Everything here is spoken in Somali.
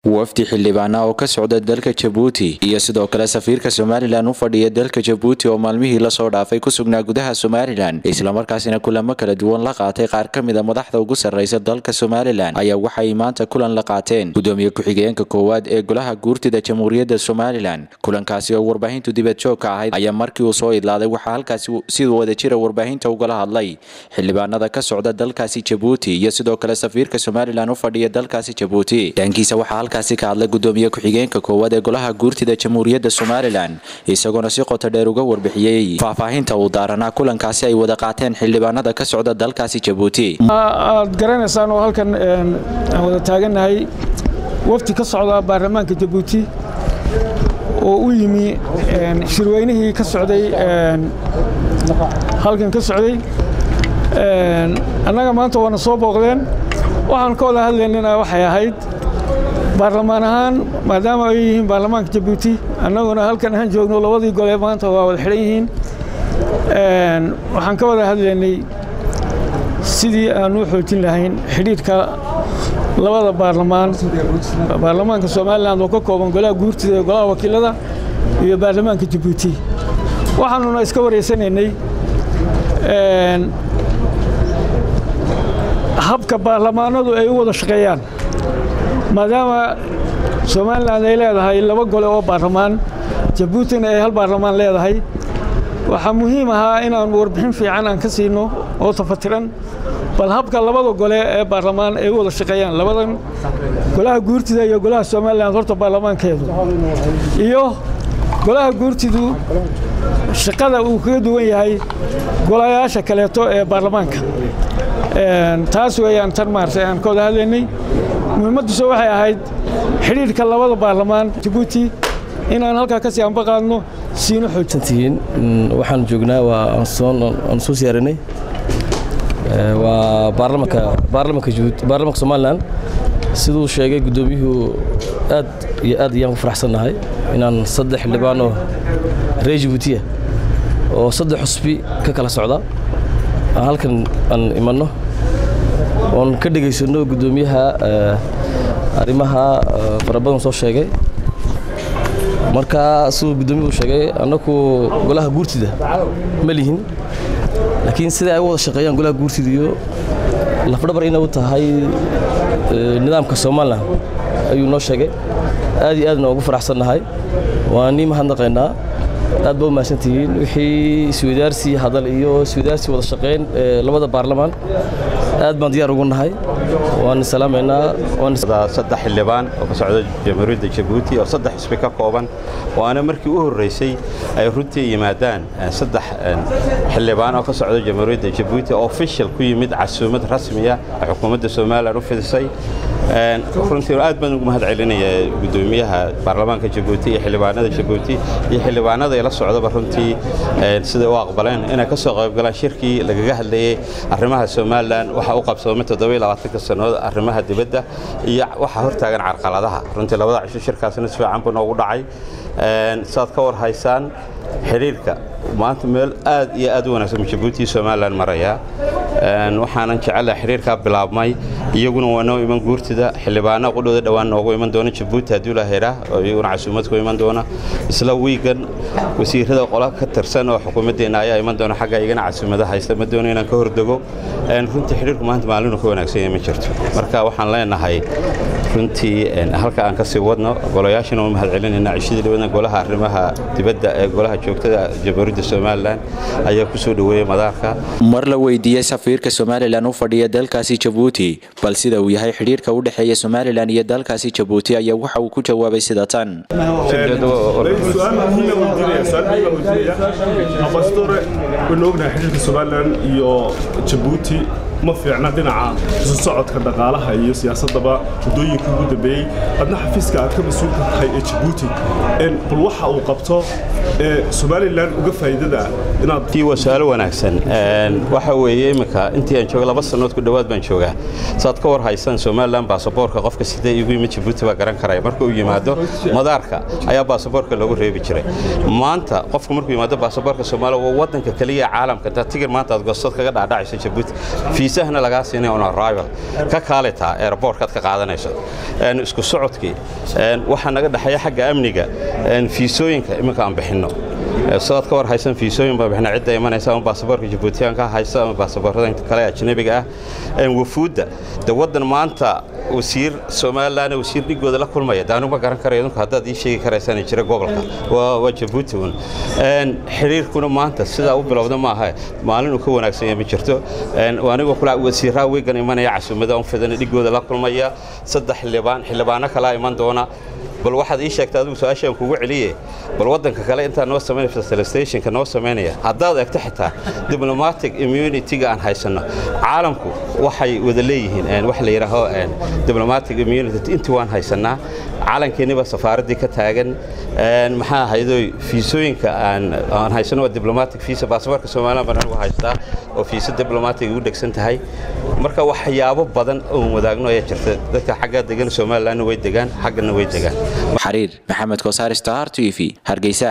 wafdi xildhibaana oo ka socda dalka jabuuti iyo sidoo kale safiirka somalilan u fadhiya dalka jabuuti oo maalmihii lasoo dhaafay ku sugnaa gudaha somalilan islamarkaasina kulamo kala duwan la qaatay qaar ka mida madaxda ugu sarreysa dalka somalilan ayaa waxay maanta kulan la qaateen gudoomiye ku-xigeenka koowaad ee golaha guurtida jamhuuriyadda somalilan kulankaasi oo warbaahintu dibadjoog ka ahayd ayaa markii uu soo idlaaday waxaa halkaasi sida wadajira warbaahinta ugala hadlay xildhibaanada ka socda dalkaasi jabuuti iyo sidoo kale safiirka somalilan u fadhiya dalkaasi jabuuti dhankiisa waxaa halkaasi ka hadlay gudoomiye ku-xigeenka koowaad ee golaha guurtida jamhuuriyadda somalilan isagoona si qoto dheer uga warbixiyey faahfaahinta uu daaranaa kulankaasi ay wada qaateen xildhibaanada ka socda dalkaasi jabuuti aad garanaysaan oo halkan aan wada taagannahay wafdi ka socda baarlamaanka jabuuti oo u yimi shirweynihii ka socday halkan ka socday annaga maanta waana soo booqdeen waxaan ka wada hadlaynana waxay ahayd baarlamaan ahaan maadaama ay yihiin baarlamaanka jabuuti annaguna halkan aan joogno labadii gole maanta waa wada xidhan yihiin waxaan ka wada hadlaynay sidii aan u xoojin lahayn xidhiidhka labada baarlamaan baarlamaanka somalilan oo ka kooban golaha guurtida ee golaha wakiilada iyo baarlamaanka jabuuti waxaanuna iska wareysanaynay habka baarlamaanadu ay u wada shaqeeyaan maadaama somalilan ay leedahay laba gole oo baarlamaan jabuutina ay hal baarlamaan leedahay waxaa muhiim ahaa inaan warbixin fiican aan ka siino oo tafatiran bal habka labada gole ee baarlamaan ay u wada shaqeeyaan labadan golaha guurtida iyo golaha somalilan horta baarlamaankeedu iyo golaha guurtidu shaqada uu kaga duwan yahay golayaasha kaleeto ee baarlamaanka taas weeyaan tan maartay aan ka wada hadlaynay muhiimaddiisa waxay ahayd xidhiidhka labada baarlamaan jabuuti inaan halkaa ka sii anbaqaadno siino xoojintihiin waxaan joognaa waa aan soo siyaarinay waa baarlamanka baarlamanka jabuuti baarlamanka somalilan siduu sheegay guddoomiyuhu aad iyo aad ayaan ku faraxsannahay inaan saddex xildhibaan oo reer jabuutiya oo saddex xusbi ka kala socda aan halkan aan imanno oon ka dhegaysanno guddoomiyaha arrimaha fara badan soo sheegay marka siduu guddoomiyuhu sheegay annaku golaha guurtida ma lihin laakiin sida ay u wada shaqeeyaan golaha guurtida iyo lafdhabar inay u tahay nidaamka somalilan ayuu noo sheegay aad iyo aadna ugu faraxsannahay waan nii mahadnaqaynaa aad ba u mahadsantihiin wixii iswadaarsi hadal iyo iswadaarsi wada shaqeyn labada baarlamaan aad baan diyaar ugu nahay waan salaamaynaa saddex xildhibaan oo ka socda jamhuuriyadda jabuuti oo saddex xisbi ka kooban waana markii u horreysay ay runtii yimaadaan saddex xildhibaan oo ka socda jamhuuriyadda jabuuti oo official ku yimid casuumad rasmiya oo xukuumadda somalilan u fidisay runtii aad baan ugu mahad celinaya guddoomiyaha baarlamaanka jabuuti iyo xildhibaanada jabuuti iyo xildhibaanada ila socdaba runtii siday u aqbaleen inay ka soo qaybgalaan shirkii lagaga hadlayey arrimaha somalilan waxa u qabsoomay toddobaiylabaatanka sannadood arrimaha dibadda iyo waxaa hortaagan carqaladaha runtii labada cisho shirkaasna si fiican buu noogu dhacay saad ka war haysaan xidhiirka maanta meel aad iyo aad u wanaagsan jabuuti somalilan maraya waxaanan jecelahay xidhiirkaa bilaabmay iyaguna waa noo iman guurtida xildhibaana qudhooda dhowaan noogu iman doona jabuuti haddii la heraa oo iyaguna casuumad ku iman doona isla wiigan wasiirada qola ka tirsan oo xukuumaddeenna ayaa iman doona xagga iyagana casuumada haysta ma doono inaan ka hordego runtii xidhiirku maanta maalinu ka wanaagsan yahay ma jirto marka waxaan leenahay runtii halka aan ka sii wadno golayaashana u mahad celinayna cishadii dhawada golaha arrimaha dibadda ee golaha joogtada jamhuuriyadda somalilan ayaa ku soo dhoweeyey madaarka mar la weydiiyey safiirka somalilan u fadhiya dalkaasi jabuuti bal sida uu yahay xidhiirka u dhexeeya somalilan iyo dalkaasi jabuuti ayaa waxa uu ku jawaabay sida tan ambassadore waynu ognahay xidhiirka somalilan iyo jabuuti ma fiicna dhinaca isu socodka dhaqaalaha iyo siyaasadaba muddooyinka ugu dambeeyey adna xafiiska aad ka mas-uulka tahay ee jabuuti bal waxa uu qabto ee somalilan uga faa'iidada inaad waa su-aalo wanaagsan waxa weeye iminka intii aan jooga laba sannood ku dhowaad baan joogaa saad ka war haysaan somalilan baasaboorka qofka sidee igu yimid jabuuti baa garan karaya marka uu yimaado madaarka ayaa baasaboorka loogu reebi jiray maanta qofku markuu yimaado baasaboorka soomaaliya waa waddanka keliya caalamka intaad tigir maanta aad goostad kaga dhaadhacayso jabuuti fiisa fiisahana lagaa siinaya on arrival ka kaalitaa airportkaad ka qaadanayso isku socodkii waxaa naga dhexeeya xagga amniga fiisooyinka iminka aan bixinno sidaad ka war haysan fiisooyin baa bixina cidda imanaysa ama baasaboorka jabuutiyaanka haysta ama baasaboorada kale ajnabiga ah wafuudda de waddan maanta wasiir somalilan wasiir dhigooda la kulmaya de anigu ma garan karayo idinku haddaad ii sheegi karaysaan jira gobolka waa jabuuti un xiriirkuna maanta sidaa u bilowda maaha maalin uu ka wanaagsan yahay ma jirto anigoo kula wasiiraa weygan imanaya casuumada un fidan dhigooda la kulmaya saddex xildhibaan xildhibaano kalaa iman doona bal waxaad ii sheegta adigu su-aashaan kugu celiye bal waddanka kale intaa noo samaynaya facilitationka noo samaynaya haddaad eegto xitaa diplomatic immunity-ga aan haysanno caalamku waxay wada leeyihiin wax la yidhaaho diplomatic immunity intii waan haysannaa calankeeniba safaaraddii ka taagan maxaa ahaydoy fiisooyinka aan haysano waa diplomatic visa baasaboorka somaliland baan anigu haystaa oo fiisa diplomatic ugu dhegsan tahay marka waxyaabo badan oon wadaagno ayaa jirta dadka xaggaa degan somalilandna way degaan xaggana way degaan xariir maxamed kosaar star t v hargeysa